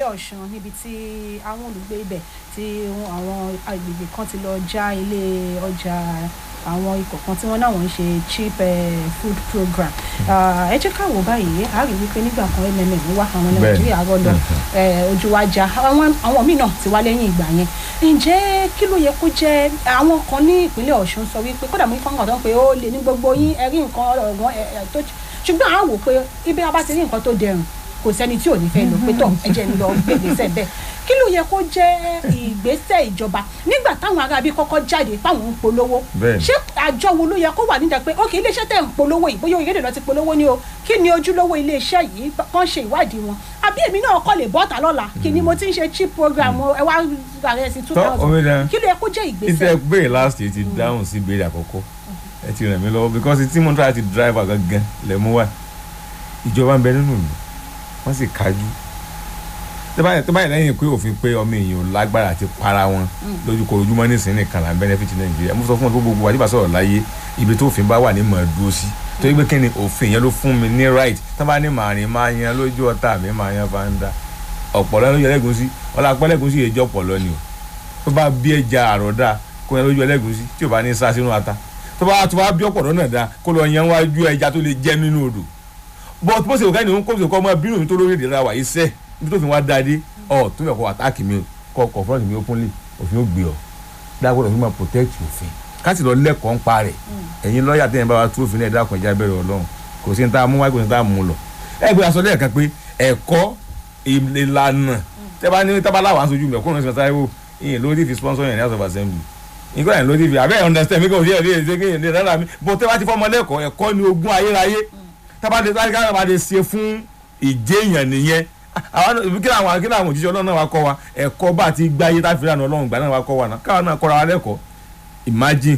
ọ̀ṣun níbi tí àwọn olùgbé ibẹ̀ tí àwọn agbègbè kan ti lọ já ilé ọjà àwọn ikọ̀ kan tí wọ́n náà wọ́n ń ṣe cheap eh, food program Ah, ẹ jẹ́ ká wò báyìí a rí wípé nígbà kan mmm wá àwọn ọmọ Bẹ́ẹ̀ni. nàìjíríà rọ lọ eh, ojú wa já àwọn àwọn míì náà ti wá lẹ́yìn ìgbà yẹn ǹjẹ́ kí ló yẹ kó jẹ́ àwọn kan ní ìpínlẹ̀ ọ̀ṣun sọ wípé kódà mo ní fọ́nkàn tó ń pe ó lè ní gbogbo yín ẹ rí nǹkan ọ̀gbọ́n ẹ ẹ tó ṣùgbọ́n à ń wò pé ibi a bá ti rí nǹkan tó dẹrùn kò sẹ́ni tí ò ní fẹ́ lọ pé tọ̀ ẹ jẹ́ ń lọ gbègbèsẹ̀ bẹ́ẹ̀ kí ló yẹ kó jẹ́ ìgbésẹ̀ ìjọba nígbà táwọn aráabí kọ́kọ́ jáde páwọn ń polówó Bẹ́ẹ̀ni. ṣé àjọ wo ló yẹ kó wà nídàá pé ok iléeṣẹ́ tẹ̀ ń polówó yìí bóyá orílẹ̀-èdè lọ ti polówó ni o kí ni ojúlówó iléeṣẹ́ yìí kàn ṣe ìwádìí wọn àbí èmi náà kọ́ lè bọ́ta lọ́la kí ni mo ti ń ṣe cheap program o, ẹ wá rẹ̀ sí two Tọ́, thousand omidan. kí ló yẹ kó jẹ́ ìgbésẹ̀ ìtẹ́ béèrè last year ti dáhùn sí ìbéèrè àkọ́kọ́ ẹ ti ràn mí lọ́wọ́ because tí mo ń try ti driver gangan lẹ̀ mú wá ìjọba ń bẹ nínú ìlú wọ́n sì kájú tó bá yẹ tó bá yẹ lẹ́yìn pé òfin pé ọmọ èèyàn ò lágbára àti para wọn lójú kò ojúmọ́ nísìnyí nìkan là ń benefit nàìjíríà mo sọ fún wọn pé gbogbo àdìbà sọ̀rọ̀ láyé ibi tó òfin bá wà ní màá dúró sí torí pé kí ni òfin yẹn ló fún mi ní right tó bá ní màá rìn máa yan lójú ọ̀tá mi máa yan fáńdà ọ̀pọ̀lọ́ lójú ẹlẹ́gùn sí ọlá pẹ́lẹ́gùn sí èjọ́ pọ̀lọ́ ni o tó bá bí ẹja àròdà kó yẹn lójú ẹlẹ́gùsí tí ò bá ní sá sínú ata tó bá tó bá bí ọ̀pọ̀lọ́ náà dá kó lọ yẹn wájú ẹja tó lè jẹ́ nínú odò bọ́t bó ṣe òkè ní kó ṣe kọ́ ọmọ bínú mi tó lórí ìdíra wà iṣẹ́ ibi tó fi wá dáadé ọ̀ tó fẹ́ kọ́ àtáàkì mi kọ́ confront mi openly òfin ó gbé ọ dágbọ́dọ̀ fi máa protect òfin káàsì lọ lẹ́kọ̀ọ́ ń pa rẹ̀ ẹ̀yin lọ́ọ̀yà tẹ̀yìn bá wa tú òfin náà dákun ẹja bẹ̀rẹ̀ ọlọ́run kò sí ní tá a mú wáyé kò sí ní tá a mú lọ ẹgbẹ́ aṣọ lẹ́ẹ̀kan pé ẹ̀kọ́ ìlànà tẹ́bá ní tábàlà wà ń sojú mẹ́kúrò ní sọ́tà ẹ̀wò ìyẹn ló dé fi sponsor yẹn ní house of assembly nǹkan yẹn ló dé fi abẹ́ understand mi kò sí ẹ̀rí ẹ̀rí ẹ̀rí ẹ̀rí rárá mi bó tẹ́bá ti fọmọ lẹ́kọ̀ọ́ ẹ̀kọ́ ni ogún ayérayé tábà ti tábà ti bá ti ṣe fún ìjéèyàn nìyẹn àwọn kí làwọn kí làwọn òjíṣẹ́ ọlọ́run náà wá kọ́ wa ẹ̀kọ́ bá ti gbáyé tá fi ràn ọlọ́run gbà náà wá kọ́ wa náà káwọn náà kọ́ra wa lẹ́kọ̀ọ́ imagine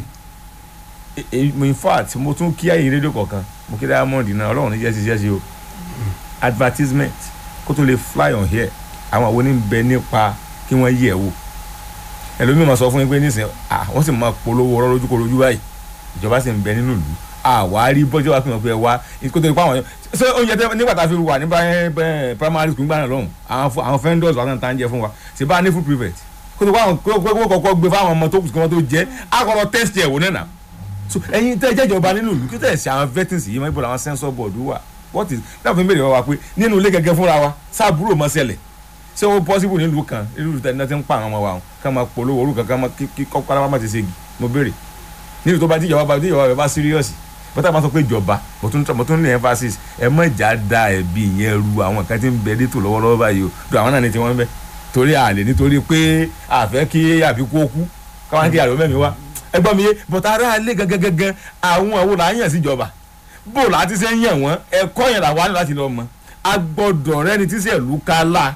e- e- in fact mo tún kí ayé rédíò kọ̀ọ̀kan mo kí diamond náà ọlọ́run ní jẹ́ ṣiṣẹ́ ṣe o advertisement kó tó lè fly on here àwọn àwọn oníbẹ nípa kí wọ́n yẹ̀ wò ẹlòmíì máa sọ fún yín pé nísìnyí ah wọ́n sì máa polówó ọ̀rọ̀ lójú kó lójú báyìí ìjọba sì ń bẹ nínú ìlú àwárí bọ́jọ́ wa fi hàn pé ẹ wá kó tó lè pa àwọn yẹn ṣé oúnjẹ tẹ nígbà tá a fi wà ní báyẹn bẹ́ẹ̀ primary school gbàgbọ́n lọ́hùn àwọn fún- àwọn vendors wà náà jẹ fún wa ṣe bá a ní food private kó tó wá kó kó kọ́kọ́ gbé fáwọn ọmọ tó kù kí wọ́n tó jẹ́ àkọ́kọ́ test ẹ̀ wò náà nà so ẹ̀yin tẹ́ jẹ́ ìjọba nínú ìlú kí tẹ́ ṣe àwọn vettings yìí mọ́ ibò làwọn sensor board wà what is dáàbò fi ń béèrè wá pé nínú ilé gẹ́gẹ́ fúnra wa sáàbúrò mọ́ ṣẹlẹ̀ ṣé ó possible nílùú kan nílùú tẹ̀ ní ti ń pa àwọn ọmọ wa ká máa polówó orúkọ ká máa kí kí kọ́kọ́ ara má ti ṣègi mo béèrè nílùú tó bá díjọba bá díjọba rẹ̀ bá serious bọ́tà máa sọ pé ìjọba mo tún mo tún ní emphasis ẹ má jà da ẹ̀bi ìyẹn ru àwọn kan tí ń bẹ létò lọ́wọ́lọ́wọ́ báyìí o do àwọn náà ní tiwọn bẹ torí àlè nítorí pé àfẹ́ kí àbíkú ó kú káwọn kí àlọ́ mẹ́mi wá ẹgbọ́n mi yé bọ́tà ara alẹ́ gangan àwọn àwọn là ń yàn síjọba bó láti ṣe ń yàn wọ́n ẹ̀kọ́ yẹn làwọn á ní láti lọ mọ agbọ́dọ̀ rẹ ni tíṣẹ̀lú kálá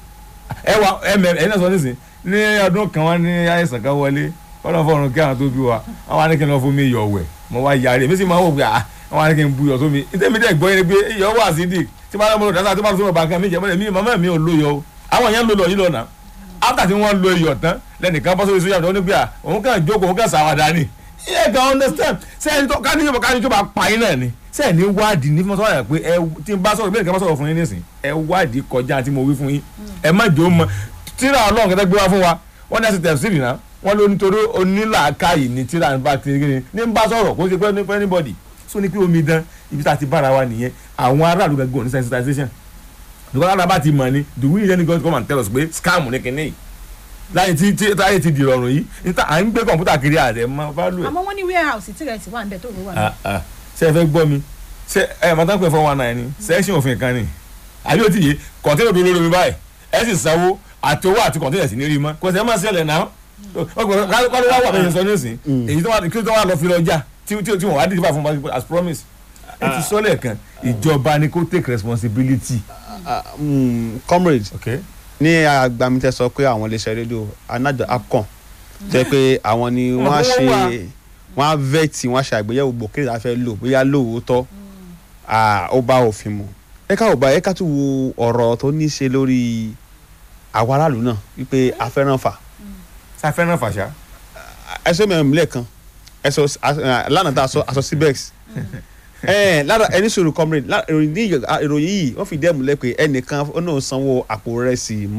ẹ wà ẹ mẹ ẹ náà sọ nísìn ní ọdún kan wọn ní àìsàn kan wọlé kọ́nà fọ́ọ̀rùn kí àwọn tó bí wa wọn wá ní kí n lọ fún mi yọ̀ wẹ̀ mo wá yarí èmi sì máa wò pé à wọn wá ní kí n bu iyọ̀ sómi ìtẹ́mi dẹ̀ gbọ́ yẹn pé iyọ̀ wà sí dì tí máa lọ́mọdé dáná tí máa lọ́mọdé bàǹkà mi jẹ́ mọ́lẹ̀ mi màmá mi ò lo iyọ̀ o àwọn yẹn ń lo lọ yìí lọ́nà after tí wọ́n lo iyọ̀ tán lẹ́nìkan bọ́ sórí sójà tó ní pé à òun kàn jókòó òun kàn sàwádà ni ẹ kàn understand sẹ́yìn tó ká níjọba ká níjọba pa yín náà ni sẹ́yìn ní wádìí ní fún sọ́wọ́n pé ẹ tí n bá sọ̀rọ̀ bẹ́ẹ̀ nìkan bá sọ̀rọ̀ fún yín nísìn ẹ wádìí kọjá tí mo wí fún yín ẹ má jò ó mọ tíra ọlọ́run kẹtẹ́ gbé wá fún wa wọ́n ní ẹsẹ̀ tẹ̀síìrì náà wọ́n ló nítorí onílàákàyè ní tíra ní bá ti ní ní bá sọ̀rọ̀ kó ṣe pé ní anybody so ní pé omi dán ibi tá a ti bára wa nìyẹn àwọn aráàlú gẹ́gẹ́ ní sensitization because alábà ti mọ̀ ni do we need any God come and tell us pé scam ní kinní yìí láyé tí tí táyé ti dìrọ̀rùn yìí níta à ń gbé kọ̀ǹpútà kiri àrẹ mọ value ẹ̀ àmọ́ wọ́n ní warehouse tí rẹ̀ sì wà ń bẹ̀ tó rò wà ń bẹ̀. ah ah ṣe ẹ fẹ́ gbọ́ mi ṣe ẹ mọ̀ tán pé four one nine ni section òfin kan ni àbí ó ti yé kọ̀ǹtẹ́nà tó lórí mi báyìí ẹ sì sanwó àti owó àti kọ̀ǹtẹ́nà sì ní rí mọ́ kò sí ẹ máa ṣẹlẹ̀ náà ọgbọ̀n kálí wá wà bẹ́ẹ̀ sọ nísìn èyí tó wà kí tó wà lọ fi lọ jà tí tí tí wọn wá dìde bá fún wa as promise ẹ ti sọ lẹ́ẹ̀kan ìjọba ni kó take responsibility. Ah, mm, comrade okay ní agbamítẹ sọ pé àwọn iléeṣẹ́ rédíò anájọ apcon jẹ́ pé àwọn ni wọ́n á ṣe wọ́n á vẹ́ẹ̀tì wọ́n á ṣe àgbéyẹ̀wò gbòkèrè tá a fẹ́ lò bóyá lóòótọ́ ah, ó bá òfin mu ẹ ká ò bá ẹ ká tún wo ọ̀rọ̀ tó ní í ṣe lórí àwọn aráàlú náà wípé afẹ́rànfà sáfẹ́ náà fàṣà. ẹ sọ mẹ́rin lẹ́ẹ̀kan ẹ sọ lánàá tá a sọ aṣọ cibex ẹ lára ẹni sọ̀rọ̀ comrade lá- ìròyìn ní- ìròyìn yìí wọ́n fi dẹ́mu lẹ́ pé ẹnìkan ó náà sanwó àpò rẹ̀ sí